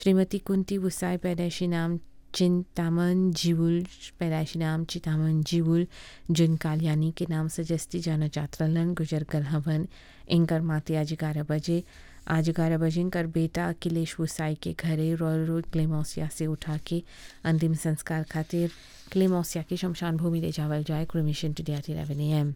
श्रीमती कुंती वुसाई पैदाइशी नाम चिंतामन जीवुल पैदाइशी नाम चितामन जीवुल जिन कालियानी के नाम से जस्ती जाना जात्रालन गुजर कल हवन इंकर माते आज ग्यारह बजे आज ग्यारह बजे इनकर बेटा अखिलेश वुसाई के घरे रॉयल रोड क्लेमोसिया से उठा के अंतिम संस्कार खातिर क्लेमोसिया की शमशान भूमि ले जावल जाए cremation today at eleven A M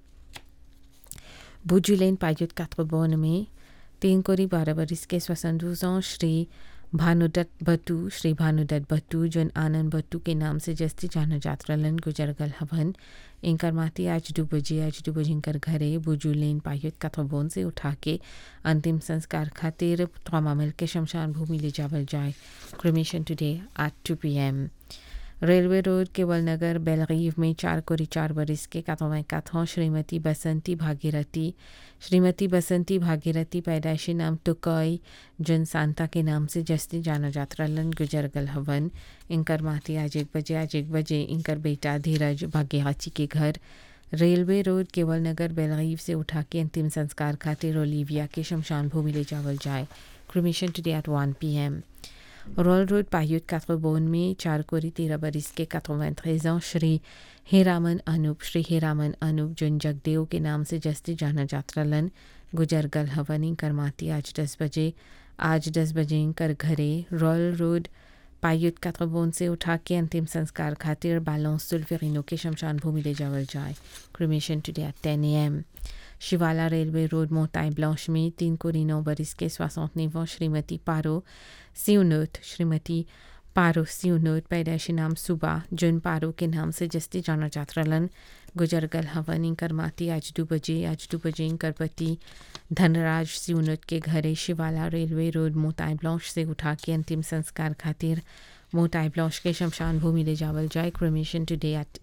बुजुलेन पायुत कातबोन में तीन कोरी बारह बरिस के स्वसंदूजों श्री भानुदत्त भट्टू श्री भानुदत्त भट्टू जन आनंद भट्टू के नाम से जस्ती जाना जात्रालन गुजरगल हवन इंकर माती आज दो बजे आज दो बजे इंकर घरे बुजुलेन पायुत कातबोन से उठा के अंतिम संस्कार खातिर ट्रॉमा मिल के शमशान भूमि ले जावल जाए cremation today at two P M railway road केवल नगर बेलगीव में चार कोरी चार बरिस के कातों काथों श्रीमती बसंती भागीरथी श्रीमती बसंती भागीरथी पैदाइशी नाम टुकई जन सांता के नाम से जस्ती जाना जात्रालन गुजरगल हवन इंकर माती आज एक बजे आज एक बजे इंकर बेटा धीरज भाग्यहाची के घर रेलवे रोड केवल नगर बेलगीव से उठा के अंतिम संस्कार खातिर ओलिविया के शमशान भूमि ले जावल जाए cremation today at one P M royal road पायुत कातबोन में चार कोरी तेरह बरिस के कातों श्री हेरामन अनूप श्री हेरामन अनूप जुन जगदेव के नाम से जस्ती जाना जात्रालन गुजरगल हवनी करमाती आज दस बजे आज दस बजे कर घरे रॉयल रोड पायुत कातबोन से उठा के अंतिम संस्कार खातिर बालों सुल्फिनो के शमशान भूमि ले जावल जाए cremation today at ten A M शिवाला रेलवे रोड मोताई ब्लांश में तीन कोरी नौ बरिस के सोixante श्रीमती पारो सिउनोत श्रीमती पारो सिउनोत पैदाइशी नाम सुबा जुन पारो के नाम से जस्ती जाना जात्रालन गुजरगल हवन इंकर माती आज दो बजे आज दो बजे इंकर पति धनराज सिउनोत के घरे शिवाला रेलवे रोड मोताई ब्लांश से उठा के अंतिम संस्कार खातिर मोताई ब्लांश के शमशान भूमि ले जावल जाए cremation today at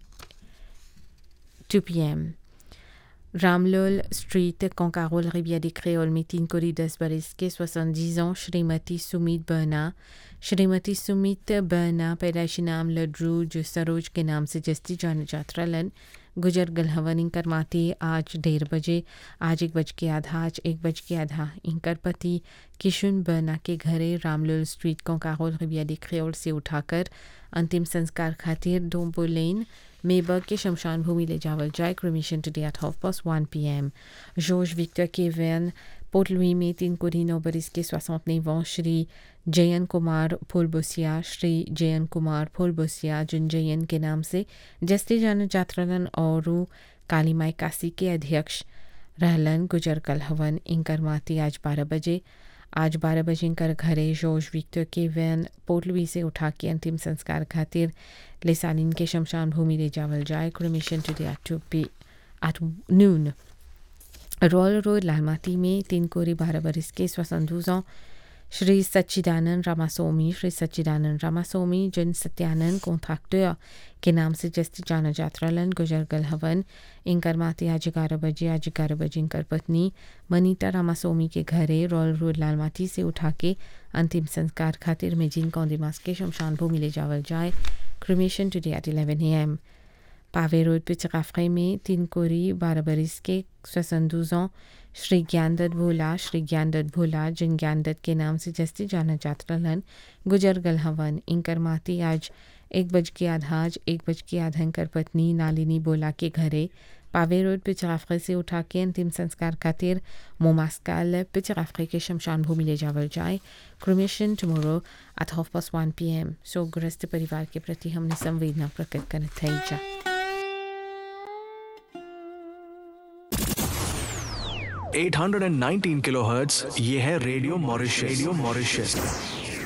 two P M रामलोल street Concarol Rivière des Créoles में तीन कोरी दस बरिस के सोixante ans श्रीमती सुमित बर्ना श्रीमती सुमित बर्ना पैदाइशी नाम लड्रू जो सरोज के नाम से जस्ती जान जात्रालन गुजर गलहवन इंकर माती आज डेढ़ बजे आज एक बज के आधा आज एक बज के आधा इंकर पति किशुन बर्ना के घरे रामलोल स्ट्रीट कोंकारोल रिविया डी क्रियोल से उठाकर अंतिम संस्कार खातिर डोम्बो लेन मेबर्ग के शमशान भूमि ले जावल जाए cremation today at half past one P M Josh Victor के वैन पोर्ट लुई में तीन कोरी नौ बरिस के सोixante श्री जयन कुमार फुलबोसिया श्री जयन कुमार फुलबोसिया जिन जयन के नाम से जस्ती जान जात्रालन और काली माई काशी के अध्यक्ष रहलन गुजर कल हवन इंकर माती आज बारह बजे आज बारह बजे इंकर घरे जोश विक्टर के वैन पोर्टलवी से उठा के अंतिम संस्कार खातिर लेसालिन के शमशान भूमि ले जावल जाए cremation today at two P at noon royal road लालमाती में तीन कोरी बारह बरिस के स्वसंधुजों श्री सच्चिदानंद रामास्वामी श्री सच्चिदानंद रामास्वामी जिन सत्यानंद कॉन्ट्रैक्टर के नाम से जस्ती जाना जात्रालन गुजरगल हवन इंकर माते आज ग्यारह बजे आज ग्यारह बजे इंकर पत्नी मनीता रामास्वामी के घरे रॉयल रोड लालमाती से उठा के अंतिम संस्कार खातिर में जिन कौंदिमास के शमशान भूमि ले जावल जाए cremation today at eleven A M पावे रोड पिचकाफे में तीन कोरी बारह बरिस के स्वसंदूजों श्री ज्ञानदत्त भोला श्री ज्ञानदत्त भोला जिन ज्ञानदत्त के नाम से जस्ती जाना जात्रालन गुजरगल हवन इंकर माती आज एक बज के आधा आज एक बज के आधा इंकर पत्नी नालिनी बोला के घरे पावे रोड पिचराफे से उठा के अंतिम संस्कार खातिर मोमास्काल पिचराफे के शमशान भूमि ले जावल जाए cremation tomorrow at half past one P M शोकग्रस्त परिवार के प्रति हमने संवेदना प्रकट करत है जा 819 किलोहर्ट्ज ये है रेडियो मॉरिशस रेडियो मॉरिशस